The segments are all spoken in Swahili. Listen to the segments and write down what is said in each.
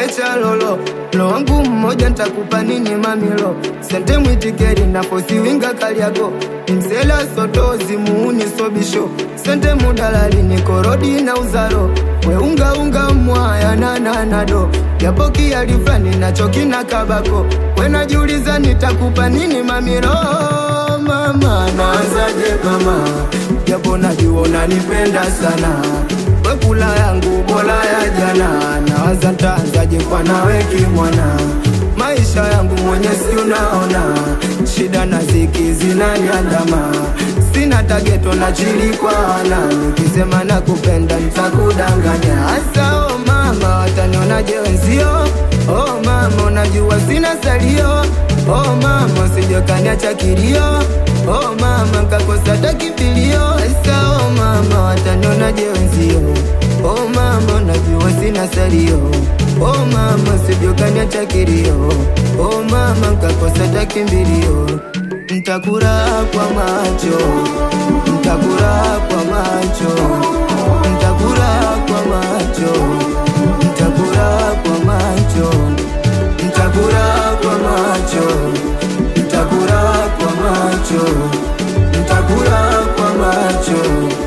umecha lolo lo wangu mmoja ntakupa nini mamilo sente mwitikeri naposiwinga kaliago msela sotozi muuni sobisho sente mudalali nikorodi na uzaro weungaunga mwaya nananado japo kialifani nacho kina kabako wenajiuliza nitakupa nini mamilo mama naanzaje mama japo najua unanipenda sana wekula yangu bola ya jana nawaza ntaanzaje kwa nawe kimwana maisha yangu mwenye si unaona shida na ziki zinaniandama sina tageto na chili kwa wana nikisema nakupenda nitakudanganya hasa oh mama watanionaje wenzio oh mama unajua sina salio oh mama sijokaniacha kilio oh mama nkakosa takimbilio hasa oh mama watanionaje wenzio oh mama unajua sina salio oh mama sijokaniacha kilio oh mama nkakosa takimbilio ntakura kwa macho ntakura kwa macho ntakura kwa macho ntakura kwa macho ntakura kwa macho ntakura kwa macho ntakura kwa macho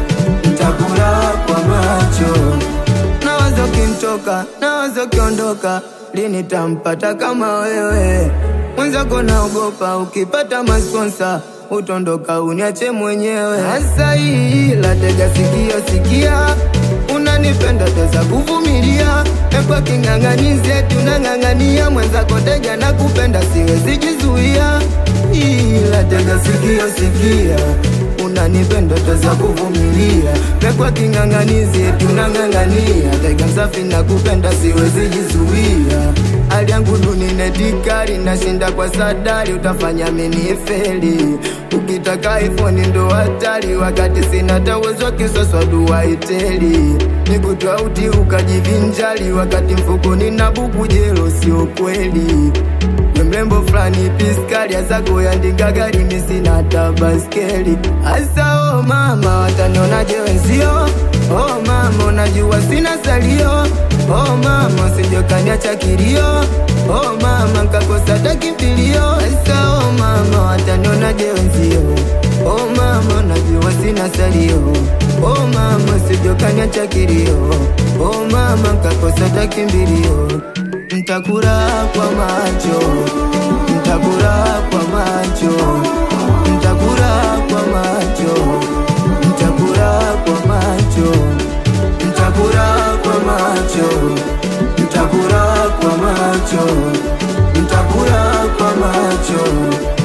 ntakura kwa macho nawazo kimtoka nawazo kiondoka lini tampata kama wewe mwenzako naogopa ukipata masponsa utondoka uniache mwenyewe hasa hii latega sikio sikia unanipenda teza kuvumilia ekwa king'ang'anize tunang'ang'ania mwenzako tega na kupenda siwezi jizuia ila tega sikio sikia unanipenda teza kuvumilia mekwa king'ang'anizi tunang'ang'ania tega msafi na kupenda siwezi jizuia hali yangu duni netikali nashinda kwa sadari utafanya mini feli ukitaka iphone ndo hatari wakati sina tawezo kisoswa dua iteli nikutwauti ukajivinjali wakati mfukoni na buku jelo sio kweli we mrembo fulani piskali azako yandinga gari misina hata baskeli hasa oh mama watanionaje wenzio oh mama unajua sina salio oh mama sijokaniacha kilio oh mama nkakosa takimbilio hasa oh mama watanionaje wenzio oh mama unajua sina salio oh mama sijokaniacha kilio oh mama nkakosa takimbilio ntakura kwa macho ntakura kwa macho ntakura kwa macho ntakura kwa macho ntakura kwa macho ntakura kwa macho ntakura kwa macho